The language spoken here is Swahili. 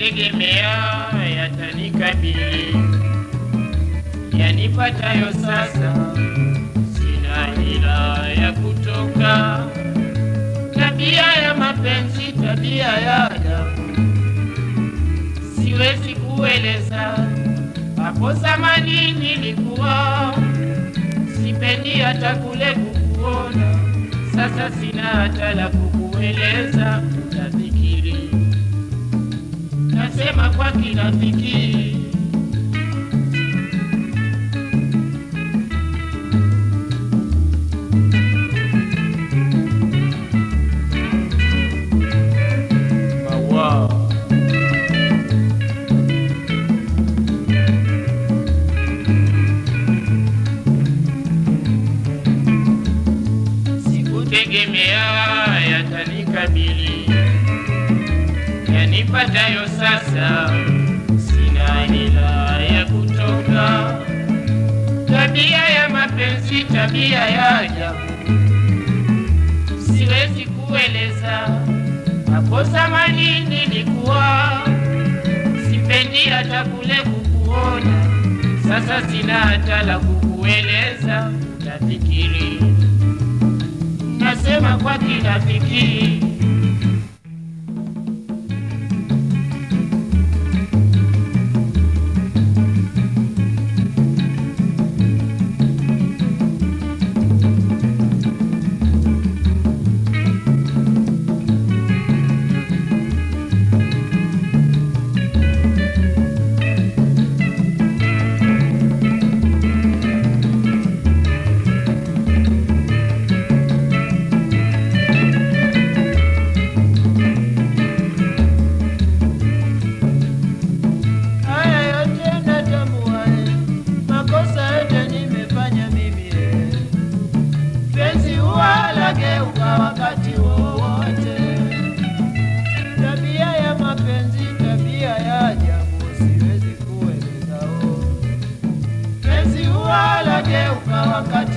Sikutegemea yatanikabili yanipatayo sasa, sina hila ya kutoka. Tabia ya mapenzi, tabia ya ajabu, siwezi kueleza. Hapo zamani nilikuwa sipendi hata kule kukuona, sasa sina hata la kukueleza. Utafikiri nasema kwa kirafiki. Maua. Sikutegemea yatanikabili yanipatayo sasa, sina hila ya kutoka. Tabia ya mapenzi, tabia ya ajabu, siwezi kueleza. Hapo zamani nilikuwa sipendi hata kule kukuona, sasa sina hata la kukueleza. Utafikiri nasema kwa kirafiki. Haya yote natambua, eh, makosa yote nimefanya mimi. eh. Penzi huwa lageuka wakati wowote. Tabia ya mapenzi, tabia ya ajabu, siwezi kueleza. oh. Penzi huwa lageuka wakati